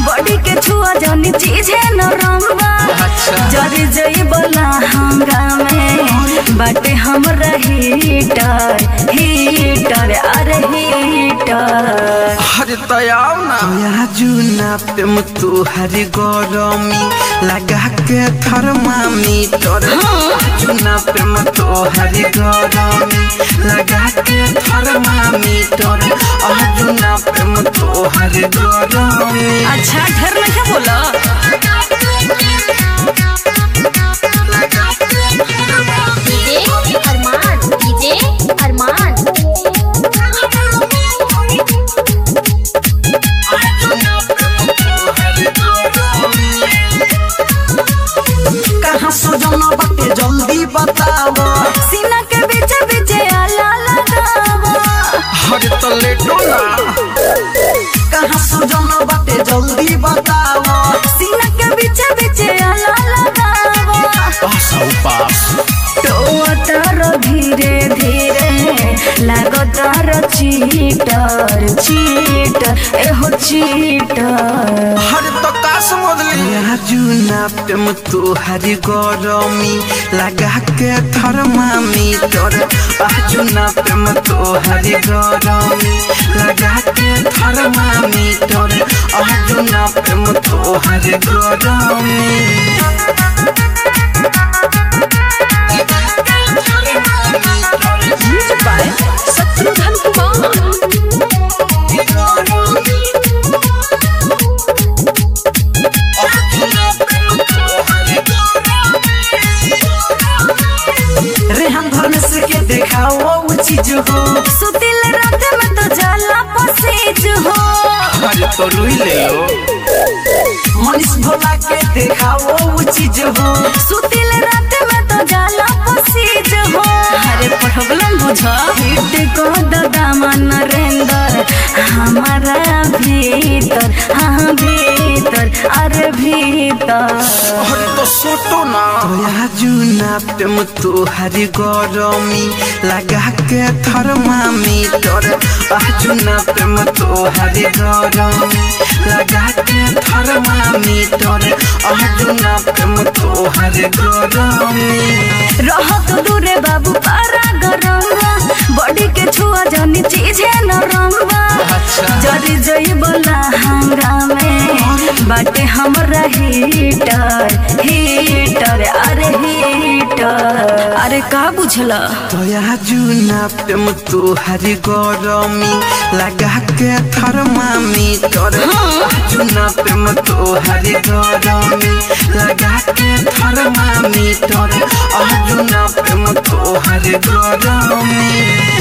Body के छुआ जौनी चीज है नरम बा अच्छा। जरी जई बोला हंगामे बाटे हमरा हीटर हीटर अरे हीटर अरे तयाव ना तया जुना प्रेम तुहरी गरमी लगा के थर्मामीटर जुना प्रेम तुहरी गरमी लगा के थर्मामीटर जुना प्रेम तुहरी गरमी अच्छा ढेर में क्या बोला डीजे अरमान डीजे अरमान कहाँ सजना बाटे जल्दी बताओ सीना के बीच बीच आला लगावा हर तो लेटो ना कहाँ सजना बाटे जल्दी बताओ सीना के बीच बीच आला लगावा पास आओ पास तो तार धीरे धीरे लागो तार चीटर चीटर एहो चीटर हर तो का समझ लिया जुना प्रेम तुहरी गरमी लगा के थर्मामीटर जुना प्रेम तुहरी गरमी लगा के थर्मामीटर जुना प्रेम तुहरी गरमी शत्रुघ्न कुमार रेहन धर्म से के देखाओ वो चीज हो सुतिल रात में तो जाला पसेज हो अरे तो रुई ले लो मनीष भोला के देखाओ वो चीज हो सुतिल रात में तो जाला पसेज हो अरे प्रॉब्लम बुझा हिट को दादा नरेंद्र हमारा भीतर हाँ भीतर अरे भीतर अरे तो सोटो ना तोया जुना प्रेम तुहरी गरमी लगा के थर्मामीटर जुना प्रेम तुहरी गरमी लगा के थर्मामीटर जुना प्रेम तुहरी गरमी रहत दूरे बाबू पारा गरम बॉडी के छुआ जौनी चीज है नरम अच्छा। जरी जई बोला हंगामे बाटे हमरा हीटर हीटर अरे हीटर अरे का बुझला तोया जुना प्रेम तुहरी गरमी लगा के थर्मामीटर जुना प्रेम तुहरी गरमी लगा के थर्मामीटर जुना प्रेम तुहरी गरमी